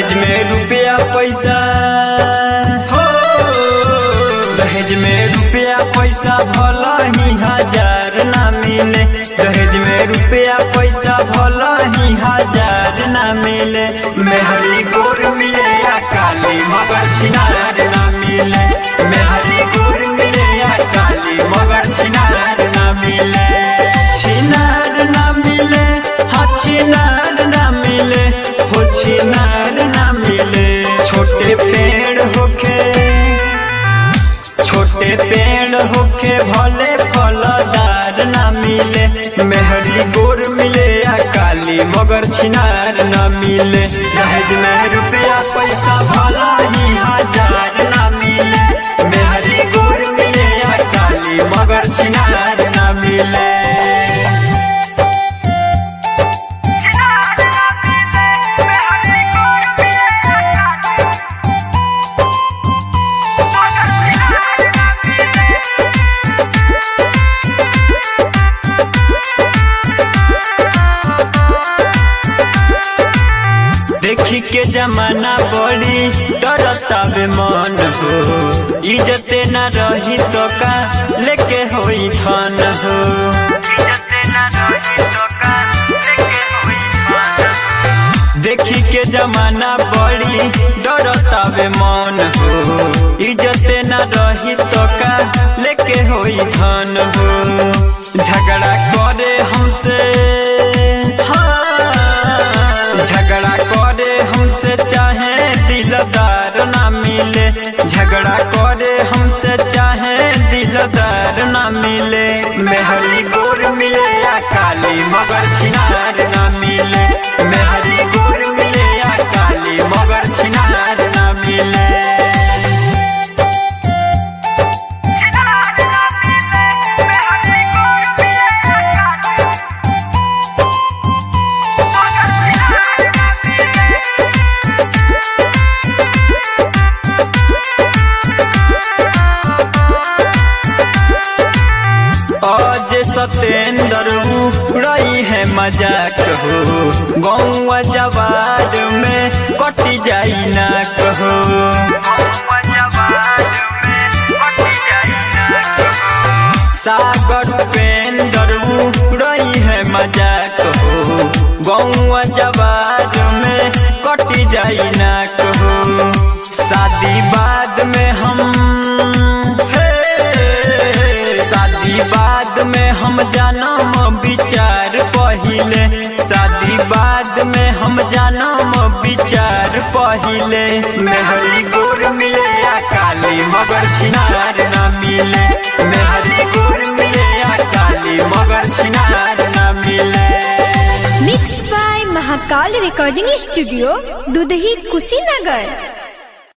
दहेज में रुपया पैसा हो दहेज में रुपया पैसा भला ही हजार ना मिले दहेज में रुपया पैसा भला ही हजार ना मिले मेहरी गोर मिले या काली मगर छिनार ना मिले मेहरी गोर मिले या काली मगर छिनार ना मिले छिनार ना मिले हाँ छिनार ना मिले हो छिनार ना मिले छोटे पेड़ होके छोटे पेड़ होके भले फलदार ना मिले मेहरी गोर मिले या काली मगर छिनार ना मिले दहेज में रुपया पैसा भला ही हजार ना मिले मेहरी गोर मिले या काली मगर छिनार ना मिले देखी के जमाना बड़ी डरता बे मन हो इज्जते न रही तो का लेके होई थान हो देखी के जमाना बड़ी डरता बे मन हो इज्जते न रही तो का लेके होई थान हो झगड़ा करे हमसे हाँ, झगड़ा करे हमसे चाहे दिलदार ना मिले झगड़ा करे हमसे चाहे दिलदार ना मिले मेहरी गोर मिले या काली मगर छिनार ना मिले मेहरी गोर मिले या काली मगर छिनार ना मिले आज सतेंद्र रही है मजाक हो गौवा जवार में कटी जाई ना कहो सागर पेंदर रही है मजाक हो गौवा जवार में कटी जाई ना कहो शादी बाद में हम हे, शादी बाद में हम जानम विचार पहिले शादी बाद में हम जानम विचार पहिले मेहरी गोर मिले या काली मगर छिनार ना मिले मेहरी गोर मिले या काली मगर छिनार ना मिले mix by Mahakal recording studio Dudhahi Kushinagar